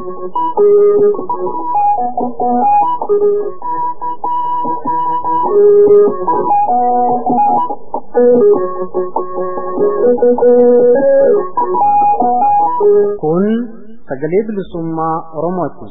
Kun sagalee bilisummaa Oromooti.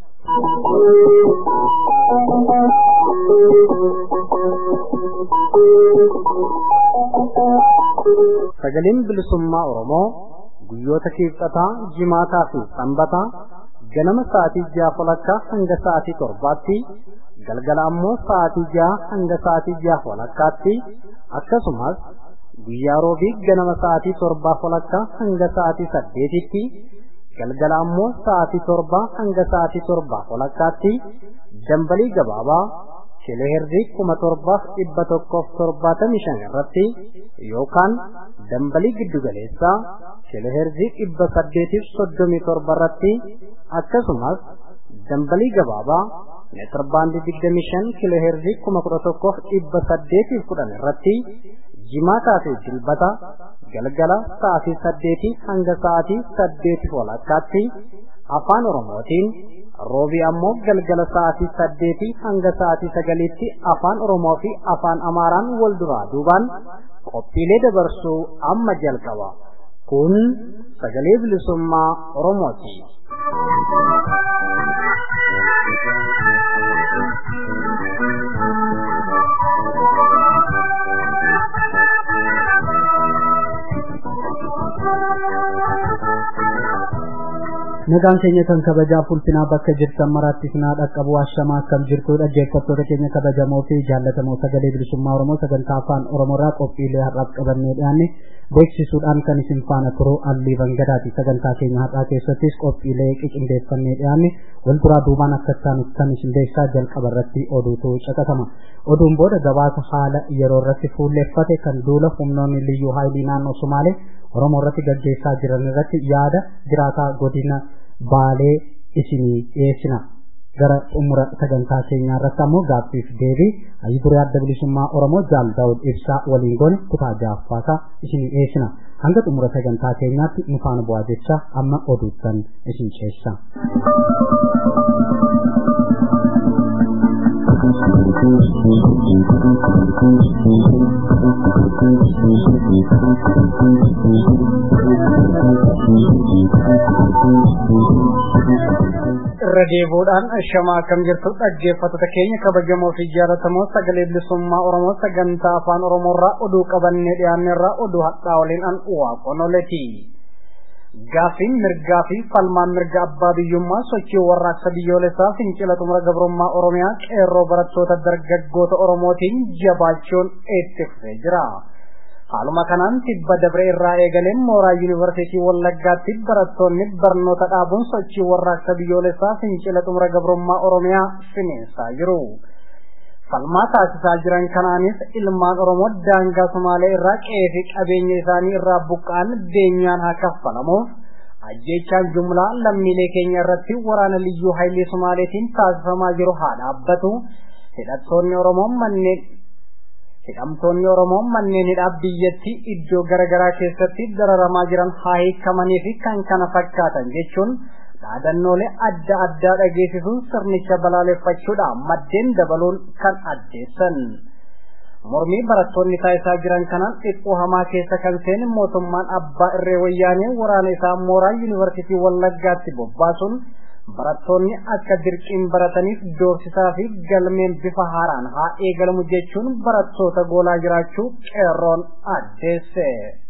Sagaleen bilisummaa Oromoo guyyoota kibxataa, jimaataa fi sanbataa ganama sa'aatii ja'a walakkaa hanga sa'aatii torbaatti galgala ammoo sa'aatii ja'a hanga sa'aatii ja'a walakkaatti akkasumas guyyaa roobii ganama sa'aatii torbaa walakkaa hanga sa'aatii saddeetitti galgala ammoo sa'aatii torbaa hanga sa'aatii torbaa walakkaatti dambalii gabaabaa kiloheerzii kuma torbaaf dhibba tokkoof torbaatamii shan irratti yookaan dambalii giddugaleessaa kiloheerzii dhibba saddeetiif soddomii torba irratti akkasumas dambalii gabaabaa meetir baandii digdamii shan kiloheerzii kuma kudha tokkoof dhibba saddeetiif kudhan irratti jimaataa fi dilbata galgala sa'aatii saddeetii hanga sa'aatii saddeetiif walakkaatti afaan oromootiin roobii ammoo galgala sa'aatii saddeetii hanga sa'aatii sagaliitti afaan oromoo fi afaan amaaraan wal duraa duubaan qophiilee dabarsuu amma jalqaba kun sagalee bilisummaa oromooti. nagaan keenya kan kabajaaf ulfinaa bakka jirtan maraatti sinaa dhaqqabu ashamaa akkam jirtu dhaggeeffattoota keenya kabajamoo fi jaallatamoo sagalee bilisummaa oromoo sagantaa afaan oromoorraa qophiilee har'aaf qabannee dhiyaanne beeksisuudhaan kan isin faana turu allii bangadaati sagantaa keenya har'aa keessattis qophiilee qindeeffannee dhiyaanne wal duraa duubaan akka ta'anitti kan isin beeksisaa jalqaba irratti oduutu caqasama oduun booda gabaasa haala yeroo irratti fuulleeffate kan duula humnoonni liyyuu haayilii naannoo sumaalee oromoo irratti gaggeessaa jiran irratti yaada jiraataa godina baalee isinii dhiyeessina gara xumura sagantaa keenyaa irratti ammoo gaaffiif deebii hayyu duree adda bilisummaa oromoo jaal daawud ibsaa waliin goone kutaa jaaffaasaa isinii dhiyeessina hanga xumura sagantaa keenyaatti nu faana bu'aa jecha amma oduuttan isin ceessa. irra deebuudhaan ashamaa akkam jirtu dhaggeeffattoota keenya kabajamoo fi jaallatamoo sagalee bilisummaa oromoo sagantaa afaan oromoorraa oduu qabannee dhiyaanneerraa oduu hadhaa waliin an waaqonoleti gaaffiin mirgaa fi falmaan mirga abbaa biyyummaa sochii warraaqsa biyyoolessaa fincila xumura gabrummaa oromiyaa qeerroo barattoota dargaggoota oromootiin jabaachuun itti fufee jira. haaluma kanaan tibba dabre irraa eegaleen mooraa yuunivarsiitii wallaggaatti barattoonni barnoota dhaabuun sochii warraaqsa biyyoolessaa fincila xumura gabrummaa oromiyaa finiinsaa jiru. falmaa taasisaa jiran kanaanis ilmaan oromoo daangaa somaalee irraa qe'ee fi qabeenya isaanii irraa buqqaan beenyaan haa kaffalamuuf ajjeechaan jumlaa lammiilee keenya irratti waraana liyyuu hayilee somaaleetiin taasifamaa jiru haa dhaabbatu hidhattoonni oromoo manneen hidhamtoonni oromoo manneen hidhaa biyyattii iddoo garaagaraa keessatti dararamaa jiran haa hiikamanii fi kan kana fakkaatan jechuun dhaadannoolee adda addaa dhageessisuun sirnicha balaaleffachuudhaan maddeen dabaluun kan addeessan. Mormii barattoonni taasisaa jiran kanaan xiqqoo hamaa keessa kan seene mootummaan abbaa irree wayyaanee waraana isaa mooraa yuunivarsiitii wallaggaatti bobbaasuun barattoonni akka dirqiin barataniif doorsisaa fi galmeen bifa haaraan haa eegalamu jechuun barattoota goolaa jiraachuu qeerroon addeesse.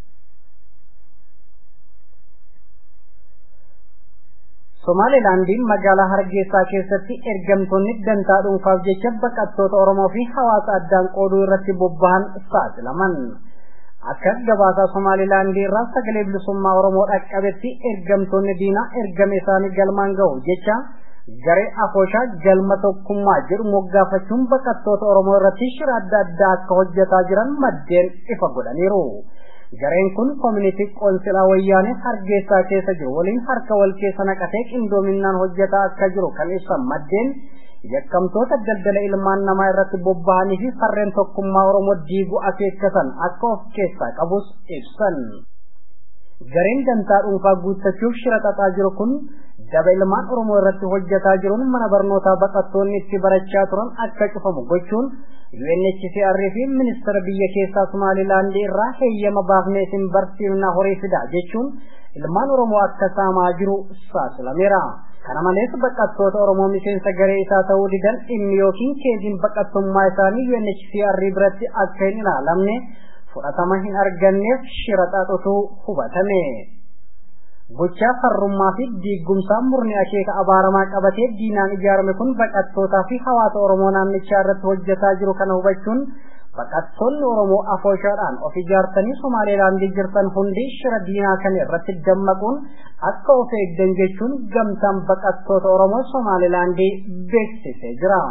Somaalilaandiin magaalaa Hargeysaa keessatti ergamtoonni dantaa dhuunfaaf jecha baqattoota Oromoo fi hawaasa addaan qooduu irratti bobba'an saaxilaman. Akka gabaasaa Somaalilaandii irraa sagalee bilisummaa Oromoo dhaqqabetti ergamtoonni diinaa ergama isaanii galmaan ga'u jecha garee afooshaa galma tokkummaa jedhu moggaafachuun baqattoota Oromoo irratti shira adda addaa akka hojjetaa jiran maddeen ifa godhaniiru. Gareen kun koomunitii qoonsilaa wayyaanee hargeysaa keessa jiru waliin harka wal keessa naqatee qindoominaan hojjetaa akka jiru kan ibsan maddeen yakkamtoota daldala ilmaan namaa irratti bobba'anii fi farreen tokkummaa Oromoo diiguu akeekkatan akka of keessaa qabus ibsan. Gareen dantaa dhuunfaa guuttachuuf shira xaxaa jiru kun daba ilmaan oromoo irratti hojjetaa jiruun mana barnootaa baqattoonni itti barachaa turan akka cufamu gochuun UNHCR fi ministeera biyya keessaa Somaalilaandii irraa heeyyama baafnee isin barsiifna horii fidaa jechuun ilmaan oromoo akka saamaa jiru saaxilameera. Kana malees baqattoota oromoo miseensa garee isaa ta'uu didan dhimmi yookiin keeziin baqattummaa isaanii UNHCR biratti akka hin ilaalamne fudhatama hin arganneef shira xaxutu hubatame. Gochaa farrummaa fi diiggumsaa murni akeeka abaaramaa qabatee diinaan ijaarame kun baqattootaa fi hawaasa Oromoo naannichaa irratti hojjetaa jiru kana hubachuun baqattoonni Oromoo afooshaadhaan of ijaartanii Somaalilaandii jirtan hundi shira diinaa kana irratti dammaquun akka of eeggan jechuun gamtaan baqattoota Oromoo Somaalilaandii beeksisee jira.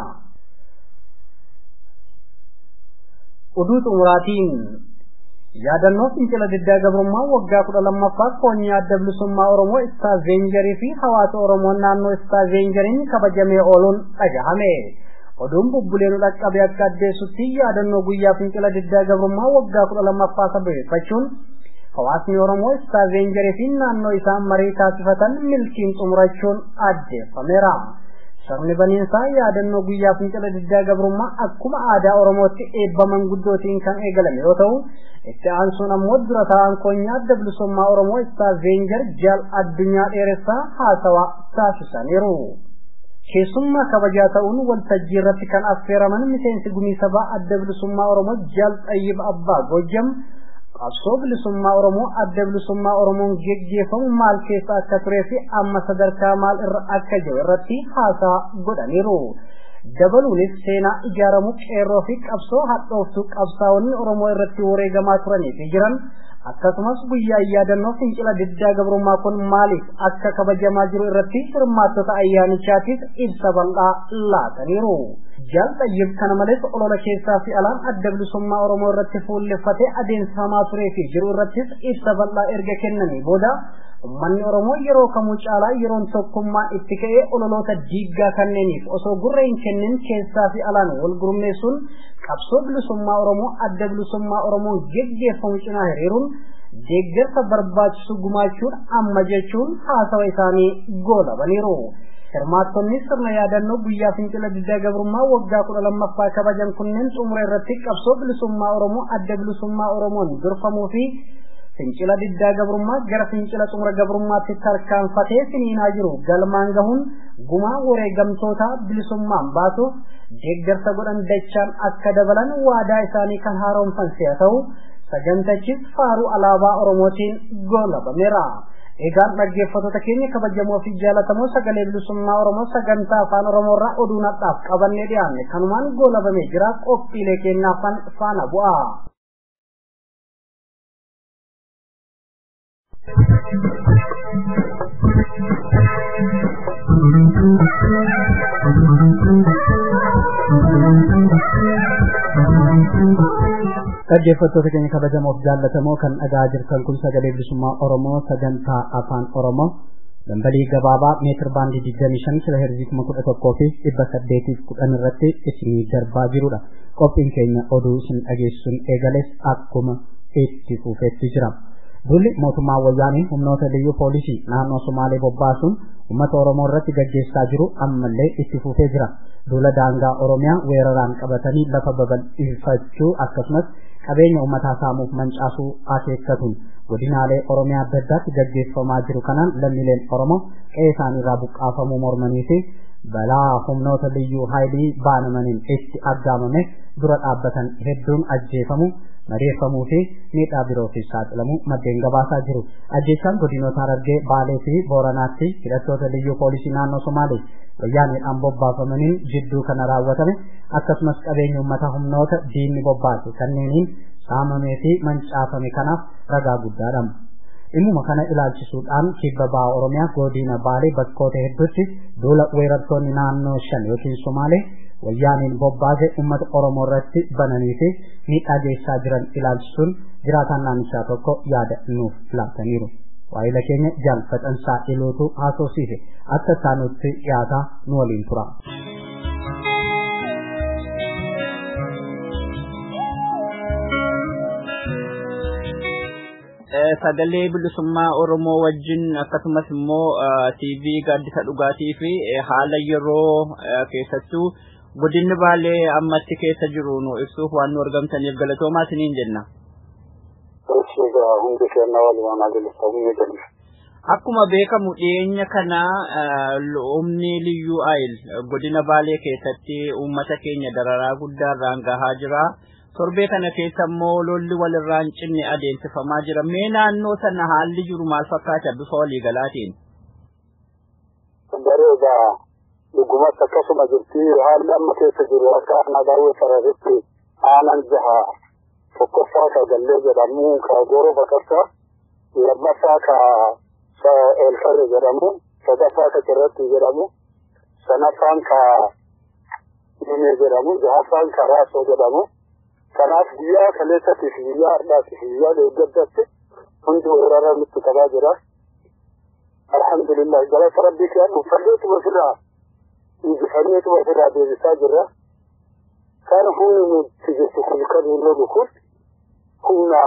Oduu xumuraatiin yaadannoo fincila diddaa gabrummaa waggaa kudha lammaffaa koonyaa adda bilisummaa oromoo istaavenjarii fi hawaasa oromoo naannoo istaavenjariin kabajamee ooluun dhagahame oduun bubbuleen dhaqqabe akka addeessutti yaadannoo guyyaa fincila diddaa gabrummaa waggaa kudha lammaffaa sababeeffachuun hawaasni oromoo istaavenjarii fi naannoo isaa marii taasifatan milkiin xumurachuun addeeffameera. Sirni baniinsaa yaadannoo guyyaa fincila diddaa gabrummaa akkuma aadaa Oromootti eebba manguddootiin kan eegalame yoo ta'u, itti aansuun ammoo dura ta'an koonyaa adda bilisummaa Oromoo Istaavenjar jaal addunyaa dheeressaa haasawaa taasisaniiru. Keessummaa kabajaa ta'uun waltajjii irratti kan affeeraman miseensi gumii sabaa adda bilisummaa Oromoo jaal Xayyib Abbaa Gojjam qabsoo bilisummaa Oromoo adda bilisummaa Oromoon geggeeffamu maal keessa akka turee fi amma sadarkaa maal irra akka jiru irratti haasaa godhaniiru. Dabaluunis seenaa ijaaramu qeerroo fi qabsoo hadhooftuu qabsaa'onni Oromoo irratti wareegamaa turanii fi jiran akkasumas guyyaa yaadannoo fincila diddaa gabrummaa kun maaliif akka kabajamaa jiru irratti hirmaattota ayyaanichaatiif ibsa bal'aa laataniiru. Jaal Xayyib kana malees olola keessaa fi alaan adda bilisummaa Oromoo irratti fuulleffatee adeemsifamaa turee fi jiru irrattis ibsa bal'aa erga kennanii booda ummanni Oromoo yeroo kamuu caalaa yeroon tokkummaa itti ka'ee ololoota diiggaa kanneeniif osoo gurra hin kennin keessaa fi alaan wal gurmeessuun qabsoo bilisummaa Oromoo adda bilisummaa Oromoon geggeeffamu cinaa hiriiruun deeggarsa barbaachisu gumaachuun amma jechuun haasawa isaanii goolabaniiru. Hirmaattonni sirna yaadannoo guyyaa fincila diddaa gabrummaa waggaa kudha lammaffaa kabajan kunneen xumura irratti qabsoo bilisummaa Oromoo adda bilisummaa Oromoon durfamuu fi fincila diddaa gabrummaa gara fincila xumura gabrummaatti tarkaanfatee finiinaa jiru galmaan gahuun gumaa wareegamtoota bilisummaan baasuuf deeggarsa godhan dachaan akka dabalan waadaa isaanii kan haaromsan si'a ta'u sagantachis faaruu alaabaa Oromootiin goolabameera. Egaan dhaggeeffattoota keenya kabajamoo fi jaalatamoo sagalee bilisummaa Oromoo sagantaa afaan Oromoo irraa oduu nadhaaf qabannee dhiyaanne kanumaan goolabamee jira qophiilee keenyaafan faana bu'a. dhaggeeffattoota keenya kabajamoof jaallatamoo kan dhagaa jirtan kun sagalee bilisummaa Oromoo sagantaa afaan Oromoo dambalii gabaabaa meetir baandii 25 kila heerzii 11 fi 810 irratti isinii darbaa jirudha. Qophiin keenya oduu isin dhageessuun eegales akkuma itti fufeetti jira. Dulli mootummaa wayyaanii humnoota liyyuu poolisii naannoo Somaalee bobbaasuun uummata Oromoo irratti gaggeessaa jiru ammallee itti fufee jira. Duula daangaa Oromiyaa weeraraan qabatanii lafa babal'ifachuu akkasumas qabeenya uummataa saamuuf mancaasuu akeekkatuun godinaalee Oromiyaa adda addaatti gaggeeffamaa jiru kanaan lammiileen Oromoo qe'ee isaaniirraa buqqaafamuu mormanii fi balaa humnoota liyyuu haayilii baanamaniin itti aggaamame dura dhaabbatan hedduun ajjeefamu madeeffamuu fi miidhaa birootiif saaxilamu maddeen gabaasaa jiru. Ajjeechaan godinoota Harargee, Baalee fi Booranaatti hidhattoota liyyuu poolisii naannoo Somaalee wayyaaniidhaan bobbaafamaniin jidduu kana raawwatame akkasumas qabeenya uummata humnoota diinni bobbaase kanneeniin saamamee fi mancaafame kanaaf ragaa guddaadha. Dhimmuma kana ilaalchisuudhaan kibba ba'a Oromiyaa godina Baalee bakkoota hedduutti duula weerartoonni naannoo shan yookiin Somaalee wayyaaniin bobbaase uummata Oromoo irratti bananii fi miidhaa geessaa jiran ilaalchisuun jiraataan naannichaa tokko yaada nuuf laataniiru. Waa'ila keenya jaalfatansaa ilootu haasofsiise akka isaanutti dhiyaataa nu waliin tura. sagalee bilisummaa Oromoo wajjin akkasumas immoo TV gaaddisa dhugaatii fi haala yeroo keessattuu godinni baalee ammatti keessa jiru nu ibsuuf waan nu argamtaniif galatoomaa isiniin jenna. hundi keenya walumaan agarsiifamuu jenna. Akkuma beekamu dhiyeenya kana humni liyyuu ayil godina baalee keessatti uummata keenya dararaa guddaarraan gahaa jira. Torbee kana keessa immoo lolli walirraan cinne adeemsifamaa jira. Mee naannoo sana haalli jiru maal fakkaata bifa waliigalaatiin? Bareeda dhugumatti akkasuma jirti haalli amma keessa jiru akka ana daawwee sararitti aanan jaha tokkoffaa ka gallee jedhamu ka gooroo baqassa lammaffaa ka elfarre jedhamu sadaffaa ka cirratti jedhamu sanaffaan ka dhimee jedhamu jahaffaan ka raasoo jedhamu kanaaf guyyaa kaleessatti fi guyyaa har'aatti fi guyyaa deeggaddatti hundi weerara nutti qabaa jira alhamdulillah galata rabbii kiyaan uffanneetuma ofirraa injifanneetuma ofirraa deebisaa jirra kan humni nuti jirtu kun kan hin lolu kun humna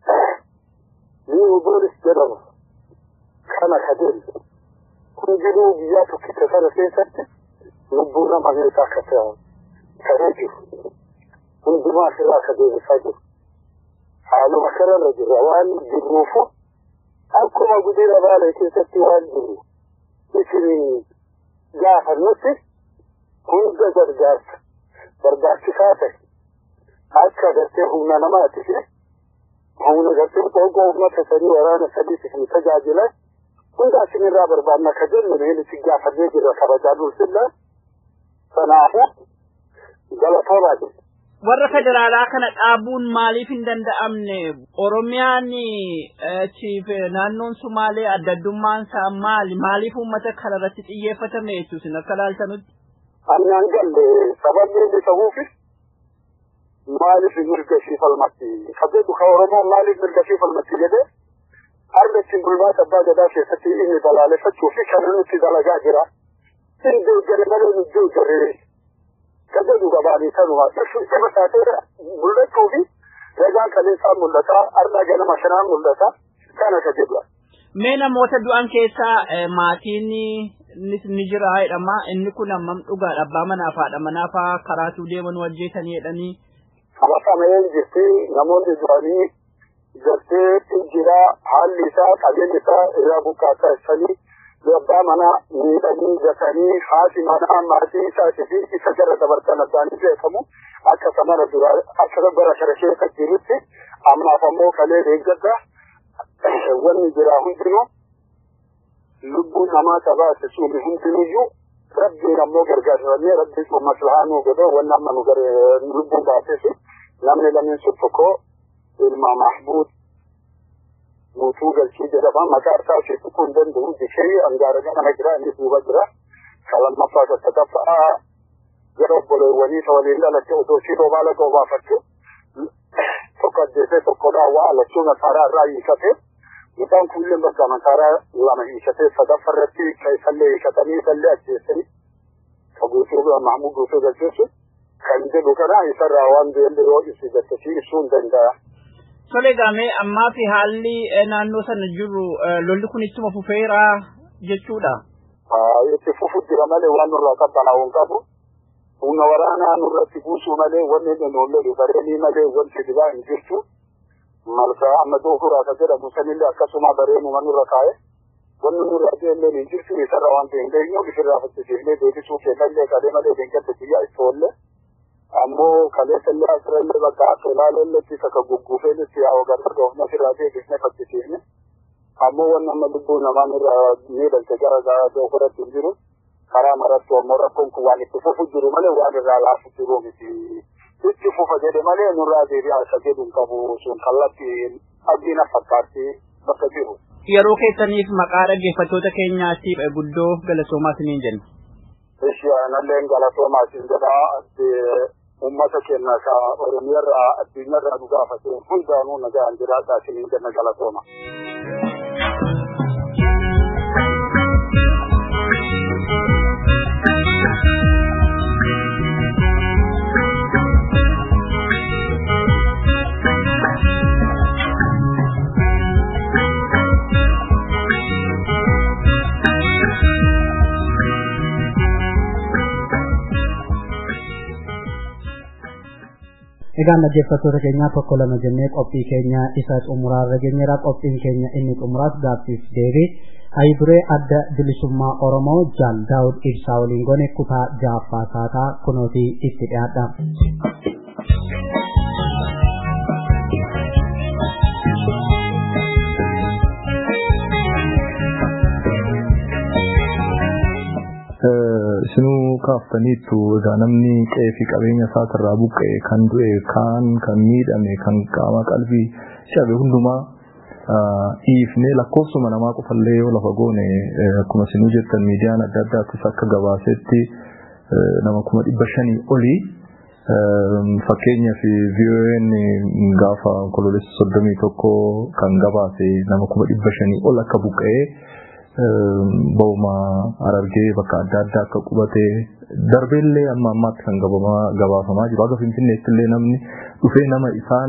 liiwu boolis jedhamu kana kadeen hundinuu biyyaa tokkicha sana keessatti lubbuu nama meeqa akka ta'ee jiru hundumaa asirraa akka deebisaa jiru haaluma kanarra jirra waan jirruufu akkuma guddina baalee keessatti waan jiru isin gaafannutti hunda gargaarsa barbaachisaa ta'e akka gartee humna namaati fi humna gartee qoqqoo uummata sadii waraana sadii isin tajaajila hunda isinirraa barbaanna ka jennu meen isin gaafannee jirra kabajaa dulsilla sanaafu galatoomaa jirra. warra federaalaa kana dhaabuun maaliif hin danda'amne oromiyaan chiif naannoon sumaalee adda addummaan isaa maali maaliif uummata kana irratti xiyyeeffatame jechuusin akka laaltanutti. Annaan galle sababni inni ta'uufi maaliif mirga ishii falmatti kabajatu ka oromoon maaliif mirga ishii falmatti jedhee har'a ittiin bulmaata abbaa gadaa keessatti inni balaaleffachuu fi kan nuti dalagaa jira. Inni deeggare malee nu deeggaree kabaju gabaanii kanuma ifa taateera mul'achuu fi ragaan kaleessaa mul'ata har'a ganama shanaan mul'ata kana ka jedhudha. Mee namoota du'an keessaa maatiin ni jira jedhama inni kun ammam dhugaadha abbaa manaa fi haadha manaa fa'aa karaatuu deeman wajjeetanii jedhanii. Qabatamee jirti namoonni du'anii gartee jira haalli isaa qabeenyi isaa irraa buqqaataa ibsanii abbaa manaa miidhanii gatanii haati manaa maatii isaatii fi isa gara dabartan addaanii beekamu akka samana dura akka bara kana keessa jirutti ammaaf ammoo kalee deeggadda wanni jira hundinuu lubbuu namaa tabaate suumi hundinuyyuu rabbiin ammoo gargaarfamee rabbiin sun maslahaa nuu godhee wanni amma nu gare lubbuu baateefi namni lameen sun tokko ilma mahbuud guutuu galchii jedhama maqaa isaa ishee tuquu hin danda'u jishee angaara kana jira inni duuba jira salammaffaa sassataffaa gara obboleewwanii isa waliin dhalatte otoo shiroo baala qoobaafatte tokko ajjeesee tokkodhaa waa alachuu masaaraa irraa hiikate mucaan kunneen bakka masaaraa lama hiikatee sadaffaa irratti ka isallee hiikatanii isallee ajjeesanii ka guutuu mahmud guutuu galcheessu kan jedhu kana isarraa waan beelli isi gattachii ibsuu hin danda'a. Tole gaamee ammaa fi haalli naannoo sana jiru lolli kun ittuma fufeera jechuudha. Itti fufu jira malee waan nurraa qabbanaa'u hin qabu. Humna waraanaa nurratti buusuu malee wanni inni nuun lolu bareenii malee wanti dibaa hin jirtu. Malkaa amma doofuraa ka jedhamu sanillee akkasuma bareenuma nurra kaa'e. Wanni nurra deemnee hin jirtu isarra waan ta'e hin geenyu ofirraa fakkisiifnee deebisuu kennallee qalee malee deengatti biyya itti oolle. ammoo kaleessa illee asirrallee bakka akka ilaalelletti takka gugguufeelitti yaa ogarra doofna ofirraa deebisnee fakkisiifne ammoo wanni amma lubbuu namaan irraa miidhalte gara doofuratti hin jiru karaa maratti ammoo rakkoon kun waan itti fufu jiru malee waan irraa laafu jiru miti itti fufa jedhe malee nurraa deebi'aa isa jedhu hin qabu sun kallatti abdiina fakkaatti bakka jiru. Yeroo keessaniif maqaa dhaggeeffattoota keenyaatiif guddoo galatoomaa isiniin jenna. Ishi analleen galatoomaa isin jedhaa ummata keenya ka oromiyarraa addunyaarraa nu gaafate hundaanuu nagaan jiraadhaa isiniin jenna galatooma. Egaan dhaggeeffattoota keenyaa tokko lama jennee qophii keenya isa xumuraarra geenyeera qophiin keenya inni xumuraas gaaffiif deebii ayiduree adda bilisummaa Oromoo Jaal Daawud Ibsaa waliin goone kutaa ja'affaa saataa kunootii itti dhiyaadha. isinuu kaaftaniittu egaa namni qe'ee fi qabeenya isaatirraa buqqa'e kan du'e kaan kan miidhame kan qaama qalbii cabe hundumaa dhiifnee lakkoofsuma namaa qofallee yoo lafa goone akkuma isinuu jettan miidiyaan adda addaattis akka gabaasetti nama kuma dhibba shanii olii fakkeenyaaf VON gaafa onkoloolessa soddomii tokko kan gabaase nama kuma dhibba shanii ol akka buqqa'ee ba'uma arargee bakka adda addaa akka qubate darbeellee amma ammaatti kan gabaafamaa jiru akka finfinneetti illee namni dhufee nama isaan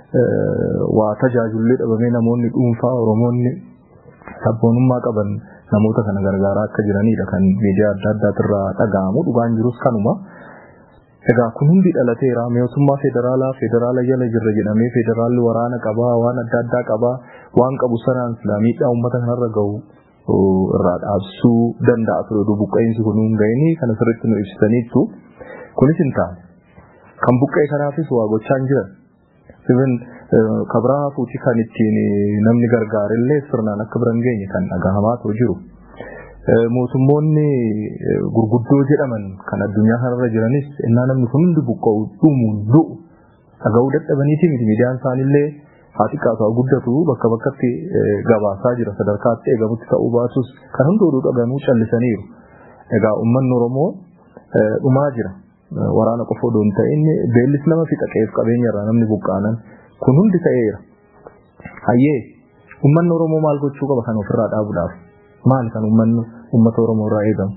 waa tajaajillee dhabamee namoonni dhuunfaa oromoonni sabboonummaa qaban namoota kana gargaaraa akka jiranidha kan miidiyaa adda addaatirraa dhaga'amu dhugaan jirus kanuma. Egaa kun hundi dhalateera mootummaa federaalaa federaala jala jirra jedhamee federaalli waraana qabaa waan adda addaa qabaa waan qabu sanaan miidhaa uummata kanarra gahu irraa dhaabsuu danda'a ture oduu buqqa'insi kun hin ga'ini kana sirriitti nu ibsitaniittu kunis hin taane kan buqqa'e kanaafis waa gochaa hin jiran even kabraa fuuti kan ittiin namni gargaarillee sirnaan akka bira hin geenye kan dhagahamaa jiru. Mootummoonni gurguddoo jedhaman kan addunyaa kanarra jiranis innaa namni kun hundi buqqa'u dhumu du'u dhaga'uu dadhabaniiti miti miidiyaan isaanillee haa xiqqaatu haa guddatu bakka bakkatti gabaasaa jira sadarkaatti eegamutti ta'uu baatus kan hundi oduu dhaganuu callisaniiru. Egaa uummanni Oromoo dhumaa jira. Waraana qofa odoo hin ta'in beellis nama fixa qe'eef qabeenya irraa namni buqqaanan kun hundi ta'eera. Hayyee uummanni Oromoo maal gochuu qaba kan ofirraa dhaabuudhaaf? Maal kan uummanni uummata Oromoo irraa eegamu?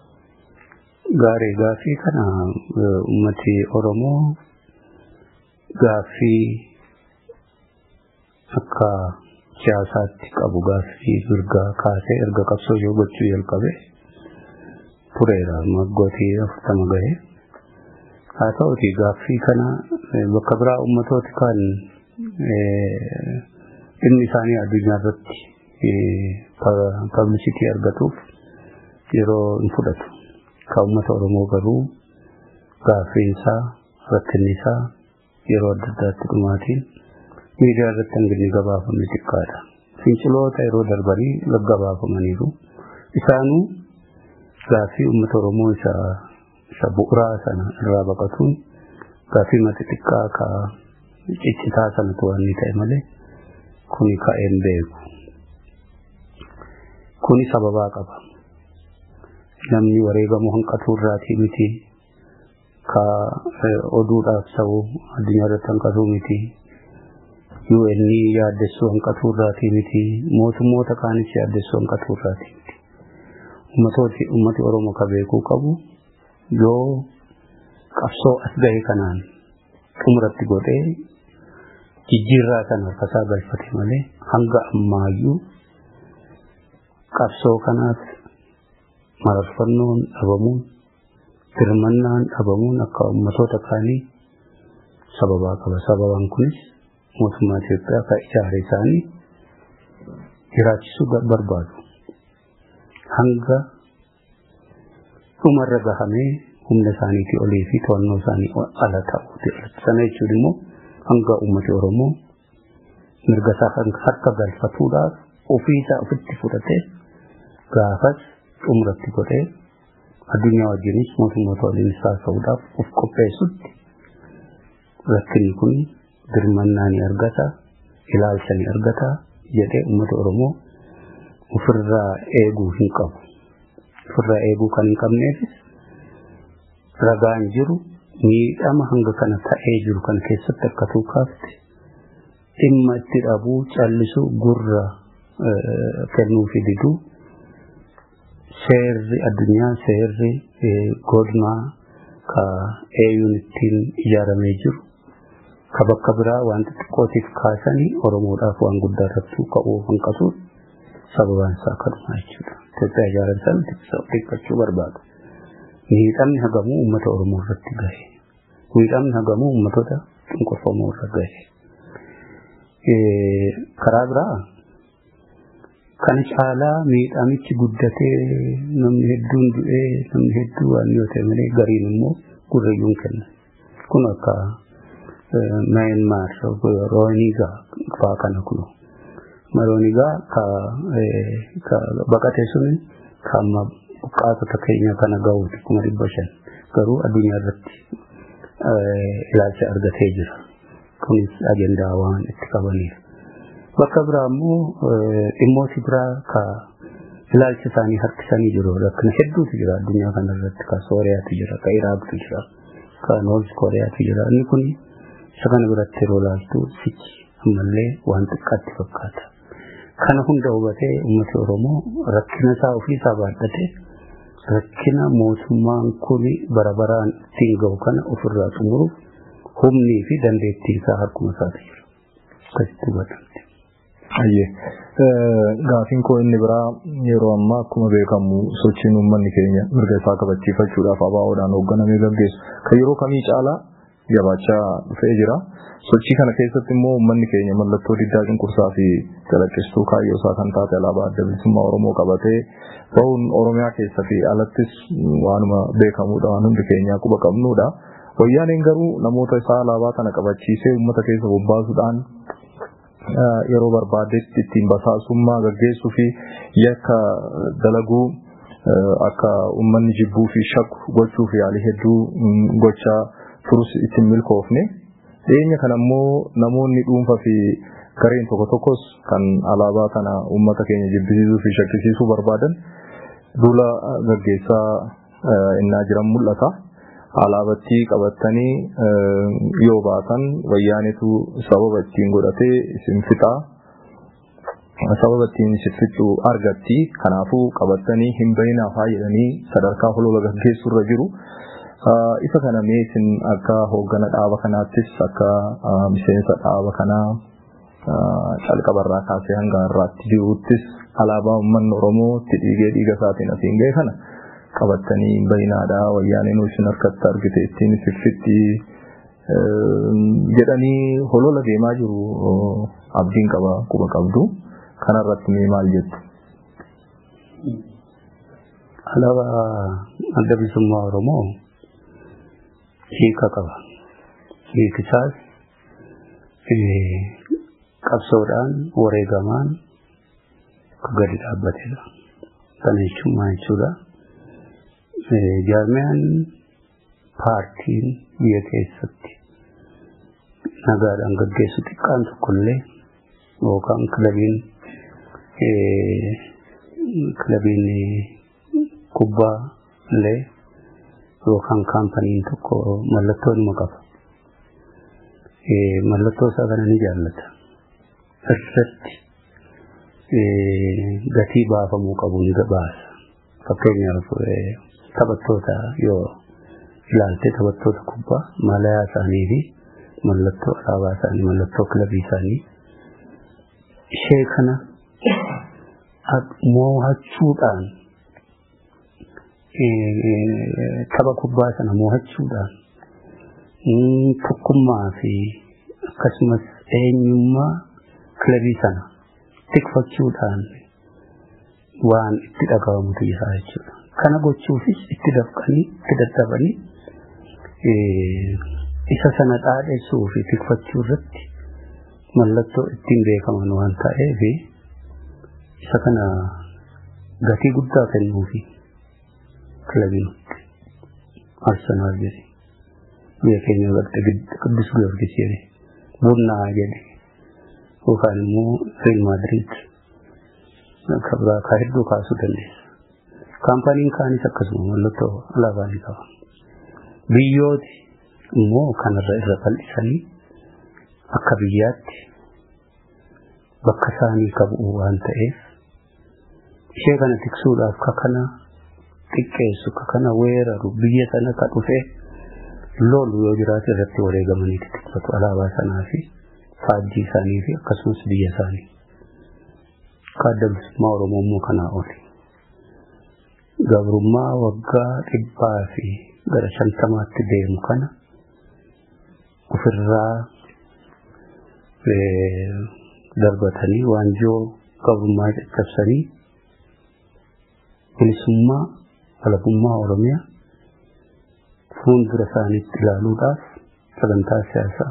Gaarii gaaffii kana uummati Oromoo gaaffii akka siyaasaatti qabu gaaffii mirgaa kaasee erga qabsoo yoo gochuu jalqabe tureera maggootii afurtama gahe haa ta'uti gaaffii kana bakka biraa ummatooti kan dhimmi isaanii addunyaa irratti pablisitii argatuuf yeroo hin fudhatu ka ummata oromoo garuu gaaffiin isaa rakkinni isaa yeroo adda addaatti dhumaatiin miidiyaa irratti hanginni gabaafamni xiqqaadha. Finciloota yeroo darbanii gaggabaafamaniiru. Isaanuu gaaffii uummata Oromoo isa isa bu'uuraa sana irraa baqatuun gaaffii mata xiqqaa ka ciccitaa sanatu waan ta'e malee kuni ka'een beeku. Kuni sababaa qaba. Namni wareegamuu hanqatuu irraatii miti. Ka oduudhaaf ta'u addunyaa irratti hanqatuu miti. UN yaaddessuu hanqatuu irraatii miti mootummoota kaanis yaaddessuu hanqatuu irraatii miti ummatooti ummati oromoo ka beekuu qabu yoo qabsoo as gahe kanaan xumuratti godhee jijjiirraa sana harkasaa galfate malee hanga ammaayyuu qabsoo kanaaf mararfannoon dhabamuun dirmannaan dhabamuun akka ummatoota kaanii sababaa qaba sababaan kunis mootummaa Itoophiyaa kan ijaare isaanii jiraachisuu barbaadu. Hanga dhumarra gahamee humna isaaniitii olii fi to'annoo isaanii ala ta'uuti. Sana jechuun immoo hanga uummati Oromoo mirga isaa harka galfatuudhaaf ofii isaa ofitti fudhatee gaafas xumuratti godhee addunyaa wajjinis mootummoota waliinis haasa'uudhaaf of qopheessutti rakkinni kun dirmannaa ni argata ilaalcha ni argata jedhee uummata oromoo ofirraa eeguu hin qabu ofirraa eeguu kan hin qabneefis ragaan jiru miidhama hanga kana ta'ee jiru kan keessatti akka tuukaafte dhimma itti dhabuu callisuu gurra kennuu fi diduu seerri addunyaa seerri godinaa ka eeyuun ittiin ijaaramee jiru ka bakka biraa waan xixiqqootiif kaasanii oromoodhaaf waan guddaa irratti ka'uu hanqatuun sababaan isaa kanuma jechuudha. Itoophiyaa ijaaran sana xiqqachuu barbaadu. Miidhamni hagamuu uummata oromoo irratti gahe. Miidhamni hagamuu uummatota cunqurfamuu irra gahe. Karaa biraa kana caalaa miidhamichi guddatee namni hedduun du'ee namni hedduu waan yoo ta'e malee gariin immoo gurrayyuun kenna. Kun akka Myanmar Rohingya fa'aa kana kunu. Rohingya ka baqate suni ka amma buqqaatota keenya kana gahuuti kuma dhibba shan garuu addunyaa irratti ilaalcha argatee jira. Kunis agendaa waan itti qabaniif. Bakka biraa immoo dhimmooti biraa ka ilaalcha isaanii harkisanii jiru. Rakkina hedduutu jira addunyaa kana irratti ka Sooriyaatu jira, ka Iraaqtu jira, ka Noorz Kooriyaatu jira. Inni kun isa kana biratti yeroo ilaaltu sichi ammallee waan xiqqaatti fakkaata. Kana hunda hubatee uummati Oromoo rakkina isaa ofii isaa baadhatee rakkina mootummaan kun bara baraan ittiin gahu kana ofirraa xumuruuf humnii fi dandeettii isaa harkuma isaati jira. Akkasitti hubatamte. Ayyee. Gaafiin koo inni biraa yeroo ammaa akkuma beekamu sochiin uummanni keenya mirga isaa kabachiifachuudhaaf ABO'dhaan hoogganamee gaggeessu kan yeroo kamii caalaa jabaachaa dhufee jira. Sochii kana keessatti immoo uummanni keenya mallattoo diddaa cunqursaa fi calaqqistuu kaayyoo isaa kan taate alaabaa adda bilisummaa Oromoo qabatee bahuun Oromiyaa keessa fi alattis waanuma beekamudha waan hundi keenyaa quba qabnudha. Wayyaaneen garuu namoota isaa alaabaa kana qabachiisee uummata keessa bobbaasuudhaan yeroo barbaadetti ittiin basaasummaa gaggeessuu fi yakka dalaguu akka uummanni jibbuu fi shakku gochuuf yaalii hedduu gochaa turus ittiin milkoofne. Dhiyeenya kana immoo namoonni dhuunfaa fi gareen tokko tokkos kan alaabaa kana uummata keenya jibbisiisuu fi shakkisiisuu barbaadan duula gaggeessaa innaa jiran mul'ata. Alaabattii qabatanii yoo baatan wayyaanitu sababa ittiin godhatee isin fixaa sababa ittiin isin fixu argatti kanaafuu qabatanii hin bahinaafaa jedhanii sadarkaa holola gaggeessurra jiru. Isa kana mee isin akka hooggana dhaaba kanaattis akka miseensa dhaaba kanaa calqabarraa kaasee hanga har'aatti jiruuttis alaabaa uummanni Oromoo itti dhiigee dhiiga isaatiin asiin ga'e kana qabattanii bayinaadha wayyaaneen isin harkatti argite ittiin siffitti jedhanii holola deemaa jiru abdiin qaba quba qabdu kanarratti mee maal jettu. Alaabaa adda bilisummaa Oromoo hiika qaba. Hiikisaas qabsoodhaan wareegamaan gadi dhaabbatedha. Kana jechuun maal jechuudha? Jaarmiyaan paartiin biyya keessatti nagaadhaan gaggeessu xiqqaan tokkollee yookaan kilabiin kilabiin kubbaa illee yookaan kaampaniin tokko mallattoo nima qaba. Mallattoo isaa kana ni jaallata. Irratti gatii baafamuu qabu ni baasa. Fakkeenyaaf taphattoota yoo ilaalte taphattoota kubbaa malayaa isaanii fi mallattoo alaabaa isaanii mallattoo kilabii isaanii ishee kana moo'achuudhaan tapha kubbaa sana moo'achuudhaan tokkummaa fi akkasumas eenyummaa kilabii sana tikfachuudhaan waan itti dhagahamutu jira jechuudha. Kana gochuufis itti dafqanii itti dadhabanii isa sana dhaadhessuu fi tikfachuu irratti mallattoo ittiin beekaman waan ta'eef isa kana gatii guddaa kennuufi kilabiin arsenaal jedhe biyya keenya garte qiddus giyoorgis jedhe bunnaa jedhe yookaan immoo real madrid kabraa kaa hedduu kaasuu dandeessa. Kaampaniin kaanis akkasuma mallattoo alaabaa ni qaba. Biyyooti immoo kanarra irra bal'isanii akka biyyaatti bakka isaanii qabu waan ta'eef ishee kana tiksuudhaaf ka kana xiqqeessu ka kana weeraru biyya sana ka dhufe lolu yoo jiraate irratti wareegamanii tikfatu alaabaa sanaa fi faajjii isaanii fi akkasumas biyya isaanii. Akka adda bilisummaa Oromoo immoo kanaa oli. Gabrummaa waggaa dhibbaa fi gara shantamaatti deemu kana ofirraa darbatanii waanjoo qabrummaa caccabsanii bilisummaa walabummaa oromiyaa fuuldura isaaniitti ilaaluudhaaf sagantaa siyaasaa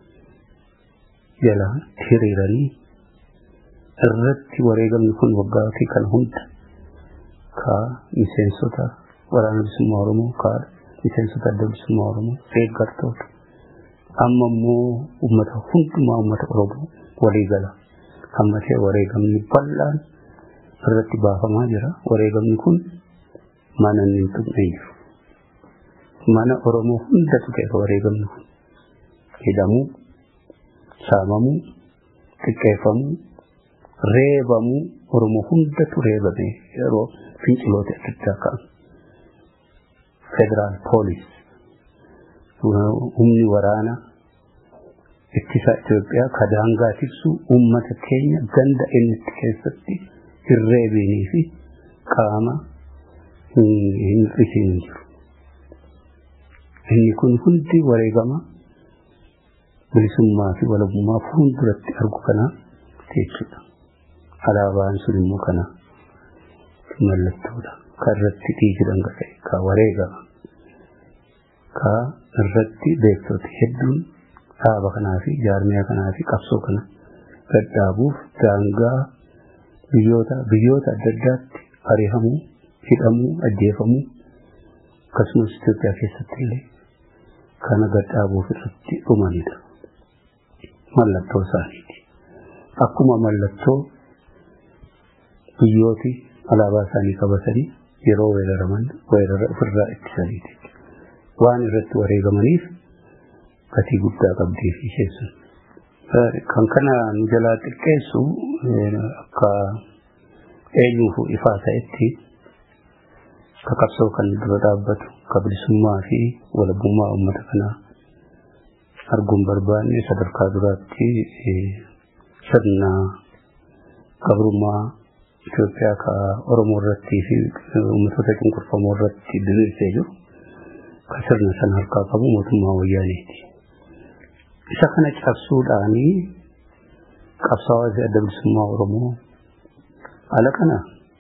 jala hiriiranii irratti wareegamni kun waggaatii kana hunda ka miseensota waraana bilisummaa oromoo ka miseensota adda bilisummaa oromoo deeggartoota amma immoo ummata hundumaa ummata oromoo walii gala hammatee wareegamni bal'aan irratti baafamaa jira wareegamni kun mana inni hin tuqne jiru mana oromoo hunda tuqeera wareegamni kun hidhamuu saamamuu xiqqeeffamuu reebamuu oromoo hundatu reebame yeroo finciloota adda addaa ka'an federaal poolis humni waraana ittisa Itoophiyaa ka daangaa tiksu uummata keenya ganda inni keessatti hin reebinii fi qaama hin hir'isiin jiru. Inni kun hundi wareegama bilisummaa fi walabummaa fuulduratti argu kana jechuudha. Alaabaan sun immoo kana mallattoodha. Ka irratti dhiigi dhangala'e, ka wareegama, ka irratti beektota hedduun dhaaba kanaa fi jaarmiyaa kanaa fi qabsoo kana gadhaabuuf daangaa biyyoota biyyoota adda addaatti ari'amuu, hidhamuu, ajjeefamuu akkasumas Itoophiyaa keessatti illee kana gadhaabuuf irratti dhumanidha. Mallattoo isaaniiti. Akkuma mallattoo biyyooti alaabaa isaanii qabatanii yeroo weeraraman weerara ofirraa ittisaniiti. Waan irratti wareegamaniif gatii guddaa qabdii fi isheessun. Kan kana nu jalaa xiqqeessu akka eenyuuf ifaa ta'etti ka qabsoo kan dura dhaabbatu ka bilisummaa fi walabummaa uummata kanaa arguun barbaanne sadarkaa duraatti sirna qabrummaa Itoophiyaa ka Oromoo irratti fi uummatoota cunqurfamoo irratti diriirsee jiru ka sirna sana harkaa qabu mootummaa wayyaaneeti. Isa kana cabsuudhaanii qabsaa'aa adda bilisummaa Oromoo ala kana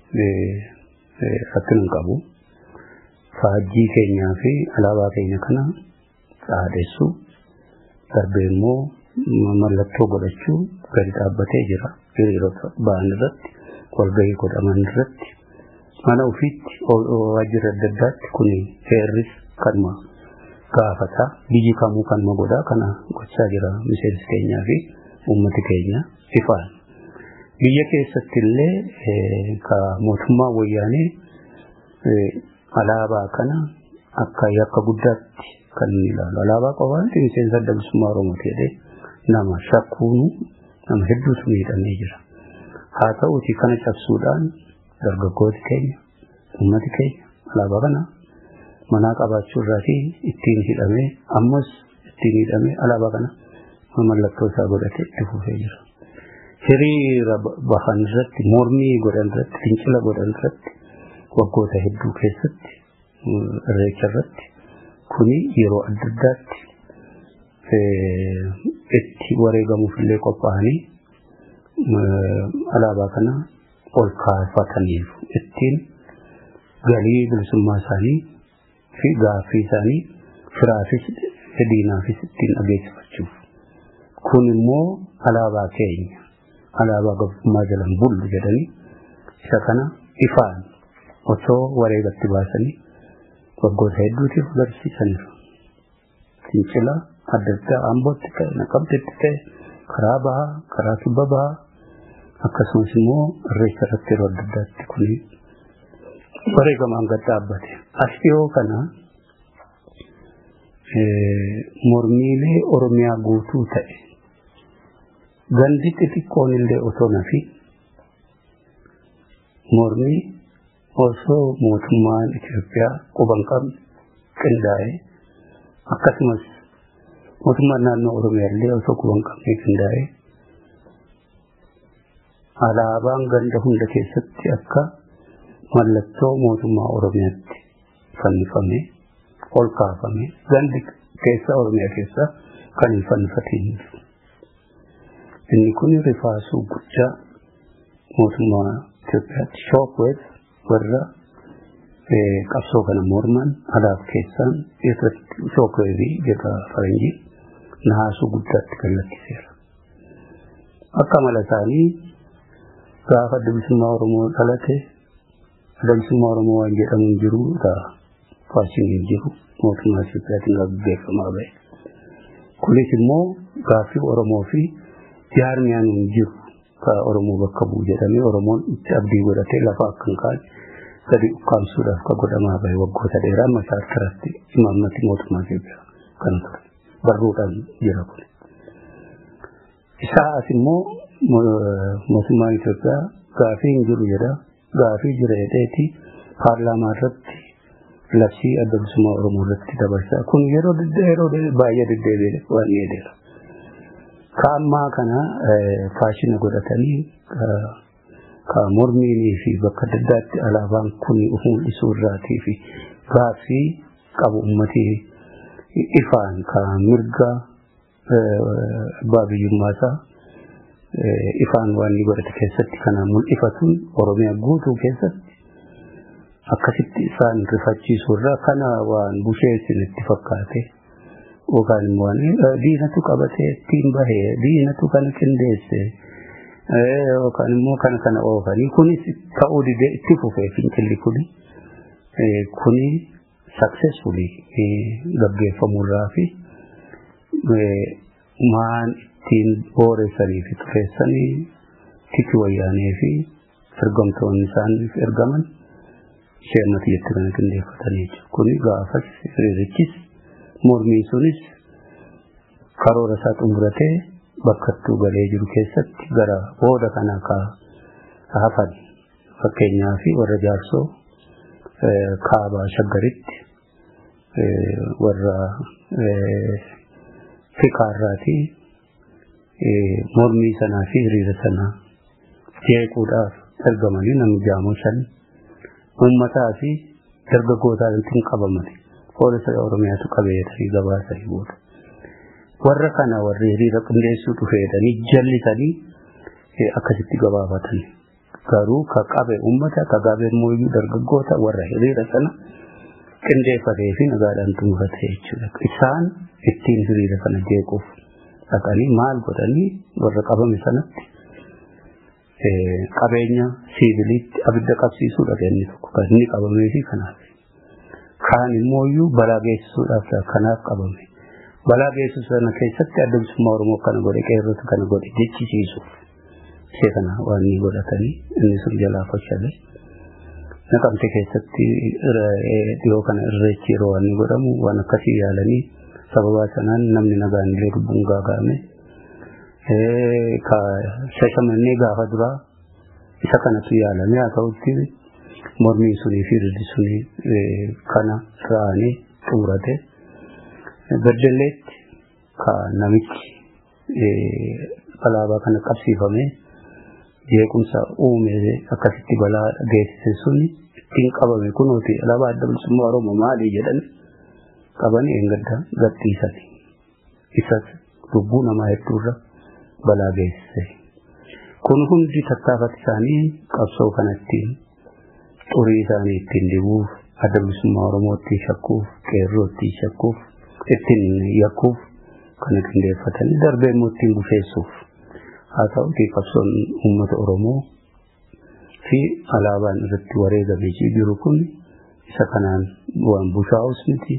rakkina hin qabu. Faajjii keenyaa fi alaabaa keenya kana dhaadheessuu darbee immoo mallattoo godhachuu gadi dhaabbatee jira. Hiriirota ba'an irratti walgahii godhaman irratti mana ofiitti waajjira adda addaatti kun heerris kanuma gaafata biyyi kamuu kanuma godhaa kana gochaa jira miseensi keenyaa fi uummati keenya ifaan. Biyya keessatti illee ka mootummaa wayyaanee alaabaa kana akka yakka guddaatti kan inni ilaalu. Alaabaa qofaatti miseensa adda bilisummaa Oromoo jedhee nama shakkuunu nama hedduutu miidhamee jira. Haa ta'uuti kana cabsuudhaan dargaggooti keenya, uummati keenya alaabaa kana manaa qabaachuu irraatii ittiin hidhamee ammas ittiin hidhamee alaabaa kana mallattoo isaa godhatee itti fufee jira. Hiriira bahan irratti, mormii godhan irratti, fincila godhan irratti waggoota hedduu keessatti irreecha irratti kuni yeroo adda addaatti itti wareegamuuf illee qophaa'anii alaabaa kana ol kaafataniif ittiin galii bilisummaa isaanii fi gaaffii isaanii firaafis diinaafis ittiin dhageessifachuuf. Kun immoo alaabaa keenya alaabaa gabrummaa jalan bullu jedhanii isa kana ifaan osoo wareegatti baasanii waggoota hedduutiif agarsiisaniiru. Fincila adda addaa ambootti ta'e naqamtetti ta'e karaa bahaa karaa kibba bahaa akkasumas immoo irreecha irratti yeroo adda addaatti kuni wareegamaan gad dhaabbate. As dhiyoo kana mormiilee Oromiyaa guutuu ta'e gandi xixiqqoon illee osoo nafi mormii osoo mootummaan Itoophiyaa quban qabne qindaa'e akkasumas mootummaan naannoo Oromiyaa illee osoo quban qabne qindaa'e alaabaan ganda hunda keessatti akka mallattoo mootummaa Oromiyaatti fannifame ol kaafame gandi keessa Oromiyaa keessa kan hin fannifatiin jiru. Inni kun rifaasuu guddaa mootummaa Itoophiyaatti shookweef warra qabsoo kana morman alaaf keessaan irratti shookweefii jedha faranjii naasuu guddaatti kallattiseera. Akka mala isaanii gaafa adda bilisummaa Oromoo dhalate adda bilisummaa Oromoo waan jedhamu hin jiru faashiniin jiru mootummaa Itoophiyaatiin gaggeeffamaa bahe. Kunis immoo gaaffii Oromoo fi jaarmiyaan hin jiru ka Oromoo bakka bu'u jedhamee Oromoon itti abdii godhatee lafa akka hin kaane gadi ukkaamsuudhaaf ka godhamaa bahe waggoota dheeraa masaa irratti imaammati mootummaa Itoophiyaa kana ture. Barruudhaan jira kun. Isaa as immoo mootummaan Itoophiyaa gaafii hin jiru jedha. Gaafii jira jedheeti paarlaamaa irratti labsii adda bilisummaa Oromoo irratti dabarsaa. Kun yeroo yeroo baay'ee deddeebi'e waan dheedeera. Ka ammaa kana faashina godhatanii ka mormiinii fi bakka adda addaatti alaabaan kun ufuun isuu irraatii fi gaaffii qabu uummatii ifaan ka mirga abbaa biyyummaasaa ifaan waan inni godhate keessatti kana mul'ifatuun Oromiyaa guutuu keessatti akkasitti isaan rifachiisuu irraa kana waan busheessin itti fakkaate yookaan immoo diinatu qabatee ittiin bahee diinatu kana qindeesse yookaan immoo kana kana oofanii kunis ta'uu didee itti fufee fincilli kuni kuni successfully gaggeeffamurraa fi maan ittiin booressanii fi tureessanii tiki wayyaanee fi ergamtoonni isaaniif ergaman sheernati jetti kana qindeeffatanii jiru. Kuni gaafas hiriirichis mormii sunis karoora isaa xumuratee bakkattuu galee jiru keessatti gara booda kana ka hafan fakkeenyaa fi warra jaarsoo kaabaa shaggaritti warra fikaarraatii mormii sanaa fi hiriira sanaa jeequudhaaf ergamanii namni jaamoo shan uummataa fi dargaggootaan qabamani poolisa oromiyaatu qabeetanii gabaasanii booda warra kana warri hiriira qindeessuu dhufeedhanii jallisanii akkasitti gabaafatan garuu ka qabe uummata ka qabe immoo dargaggoota warra hiriira sana qindeeffatee fi nagaadhaan xumurate jechuudha isaan ittiin hiriira kana jeequuf dhaqanii maal godhanii warra qabame sanatti qabeenya siiviliitti abidda qabsiisuudha inni tokko kan inni qabamee fi kanaaf. Kaan immoo iyyuu balaa geessisuudhaaf kanaaf qabame. Balaa geessisu sana keessatti adda bilisummaa Oromoo kana godhe qeerrota kana godhe jechisiisuuf. Ishee kana waan inni godhatanii inni sun jalaa fashale. Naqamte keessatti dhiyoo kana irreechi yeroo waan inni godhamu waan akkasii yaalanii sababaa sanaan namni nagaan illee lubbuun gaaga'ame. ka shashamannee gaafa duraa isa kanatu yaalame haa ta'utti mormii sunii fi rirdi sunii kana ra'anii xumurate beddelleetti ka namichi alaabaa kana qabsiifame jeequmsa uume akkasitti balaa geessise suni ittiin qabame kunuuti alaabaa adda bilisummaa oromoo maali jedhan qabanii engadda gadhiisani isas lubbuu namaa hedduurra balaa geessise. Kun hundi tattaafati isaanii qabsoo kanatti xurii isaanii ittiin dibuuf, adda bilisummaa Oromoo ittiin shakkuuf, qeerroo ittiin shakkuuf, ittiin yakkuuf kana qindeeffatanii darbee immoo ittiin busheessuuf. Haa ta'uti qabsoon uummata Oromoo fi alaabaan irratti wareegamee jiru kun isa kanaan waan bushaa'us miti.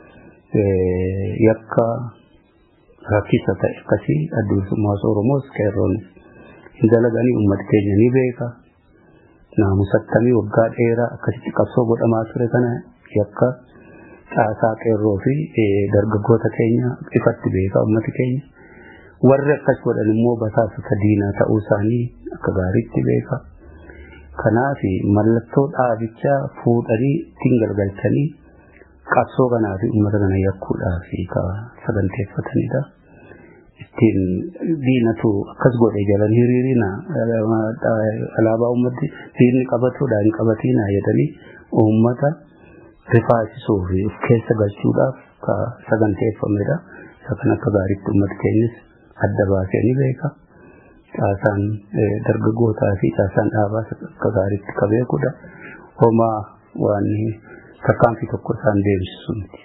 Yakka rakkisa ta'e akkasii adda bilisummaa Oromoos qeerroonis hin dalaganii uummata keenya ni beeka. Naamusattamii waggaa dheeraa akkasitti qabsoo godhamaa ture kana yakka caasaa qeerroo fi dargaggoota keenya ifatti beeka uummati keenya. Warri akkas godhan immoo basaasota diinaa ta'uu isaanii akka gaariitti beeka. Kanaaf mallattoo dhaabichaa fuudhanii ittiin galgalchanii qabsoo kanaa fi uummata kana yakkuudhaaf saganteeffatanidha. ittiin diinatu akkas godhe jalan hiriirina alaabaa uummati diinni qabatuudha hin qabatina jedhanii uummata rifaasisuu fi of keessa galchuudhaaf ka saganteeffamedha. isa kan akka gaariitti uummata keenyas adda baasee ni beeka. Caasaan dargaggootaa fi caasaan dhaabaas akka gaariitti ka beekudha. Homaa waan tarkaanfii tokko isaan deemsisu miti.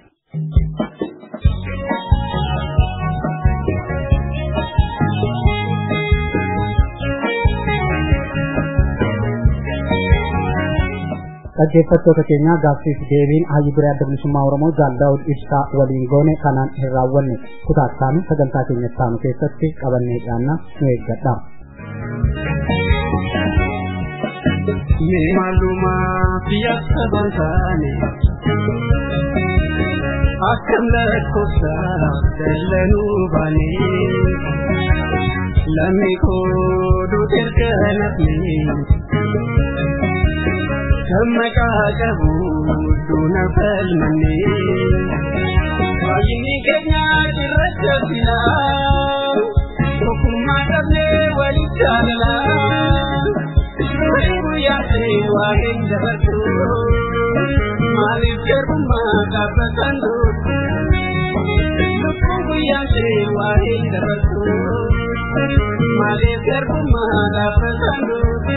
dhaggeeffattoota keenya gaaffiif deebiin hayyu biree adda bilisummaa oromoo jaal daawud ibsaa waliin goone kanaan hin raawwanne kutaataanu sagantaa keenyatti taanu keessatti qabannee dhiyaanna nu eeggadha. Maalumaa biyya saban taane akkam lakkoofsa dallanuu baane lammi koo duuti erga nafne Kamaka qabu duna falmanne Baay'inni keenya cirracha filaa Tokkummaa qabnee waliin jaalala Nuyi guyyaa ta'e waa hin dabartu Maaliif garbummaa dhaabbatan dootu Lubbuu guyyaa ta'e waa hin dabartu Maaliif garbummaa dhaabbatan dootu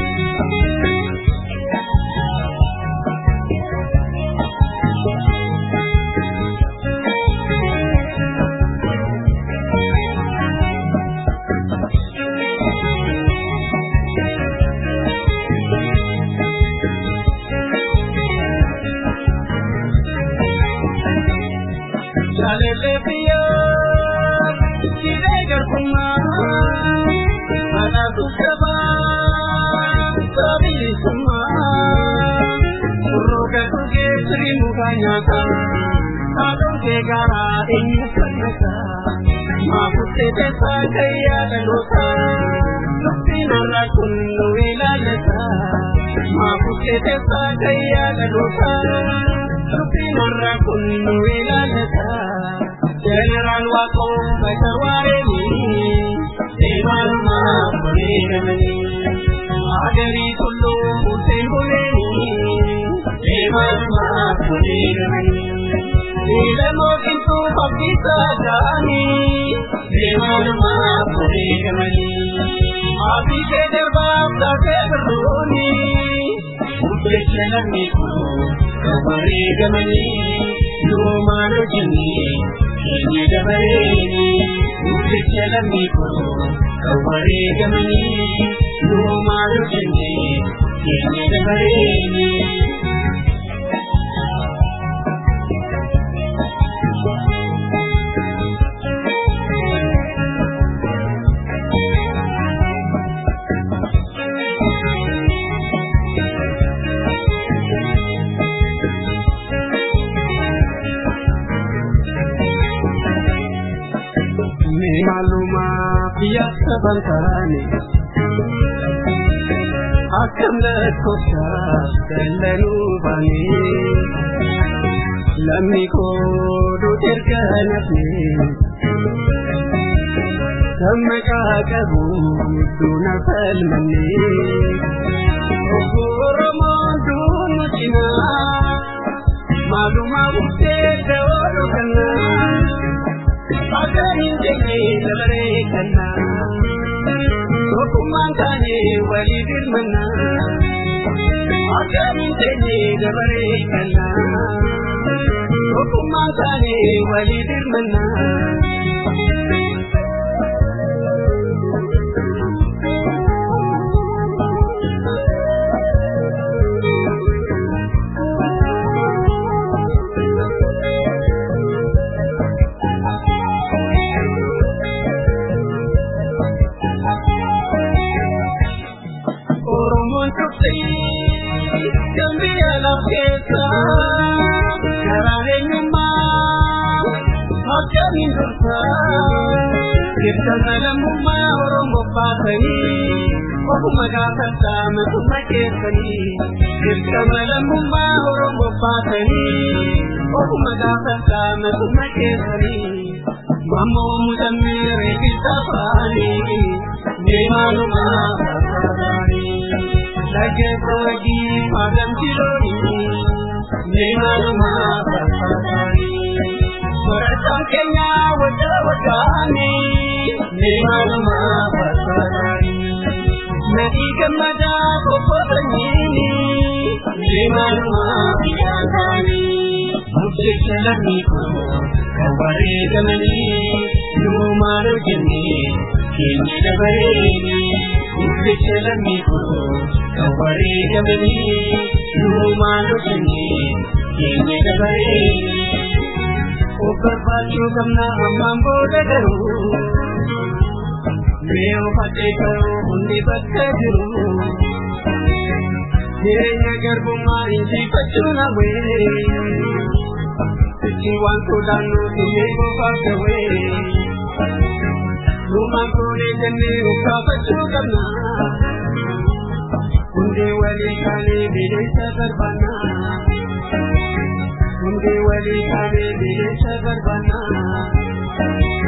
Jaalele biyyaa jiree garbummaa anaatu sabaa sabilisummaa surrooka dhugee sirii mukaa nyaataa haadhoon kee gaaraa eenyu fannata maafuttee teessaa kayyaa dhalootaa dubbiin har'a kun nu ilaallata maafuttee teessaa kayyaa dhalootaa dubbiin har'a kun nu ilaallata jeneraal waaqoo bata waareeni deemaalumaa bareedamanii agarii tulluu murteen buleeni deemaalumaa bareedamanii Ilmoo kintuu fakkiisaa ta'anii deemaalumaa bareedamanii Maatii kee darbaaf taatee birrooni Murteessa namni kun kan bareedamanii Yoomaan hojjennee keenya dabareeni Murteessa namni kun kan bareedamanii Yoomaan hojjennee keenya dabareeni Maalumaa biyya saban taane akkam lakkoofsa dallanuu baane lammi koo duuti erga nafne kan maqaa qabu duuna falmanne Oromoon duunu cinaa maalumaa buftee da'oo kannaa. Again jenne dabaree kanna Tokkummaan taane walii dirmanna Again jenne dabaree kanna Tokkummaan taane walii dirmanna Oromoon tuqxii dambii alaaf keessa karaan eenyummaa akkamiin dursa ibsama lammummaa Oromoo baasanii ofuma gaafadhaa matuma keessanii ibsama lammummaa Oromoo baasanii ofuma gaafadhaa matuma keessanii mammoo mudammee reebbisa faanii deemaanumaa fakkaataanii dhaggeessa wajjii maadamti loonii deemaanumaa fakkaataanii barataan keenya wajja deemanuma barbaadani nadii gammadaa qoqqootanii deemanuma biyyaataani murteessa lammii koo kan bareedamanii duumaan hojjennee keenya dabareeni murteessa lammii koo kan bareedamanii duumaan hojjennee keenya dabareeni of barbaachuu qabna ammaan booda garuu mee of ajjeesaruu hundi bakka jiru jireenya garbummaa injifachuu nawee itti waan sodaannu illee bofaaf gawee Dhumaan koonee jennee of gaafachuu qabna hundee walii kaanee bineelsa barbaanna hundee walii kaanee bineelsa barbaanna.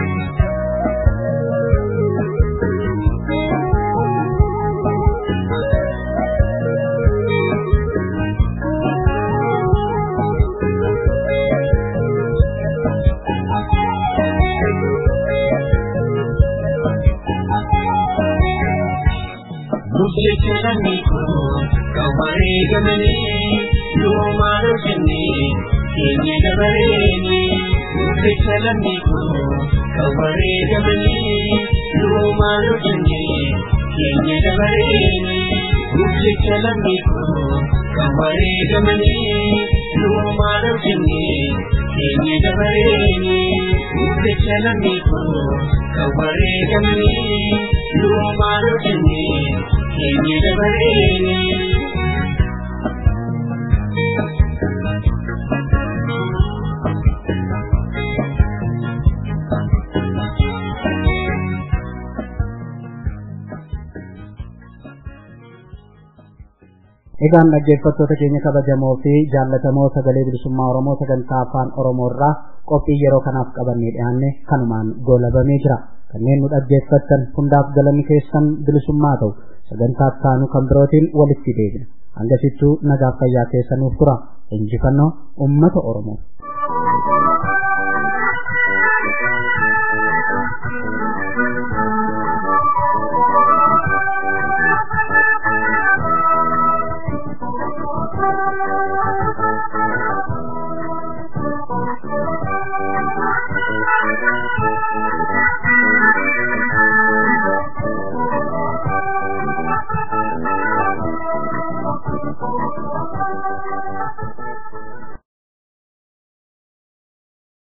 Murteessanii koo kan wareegamanii yoomaan hojjennee keenya dabareeni. Murteessanii koo kan wareegamanii yoomaan hojjennee keenya dabareeni. Murteessanii koo kan wareegamanii yoomaan hojjennee keenya dabareeni. Murteessanii koo kan wareegamanii yoomaan hojjennee keenya dabareeni. Egaan dhaggeeffattoota keenya kabajamoo fi jaallatamoo sagalee bilisummaa Oromoo sagantaa afaan Oromoo irraa qophii yeroo kanaaf qabannee dhiyaanne kanumaan goolabamee jira. Kanneen nu dhaggeeffattan hundaaf galanni keessan bilisummaa ta'u sagantaa taanu kan birootiin walitti deebina. Hangasittuu nagaaf fayyaa keessa nuuf tura. Injifannoo uummata Oromoo.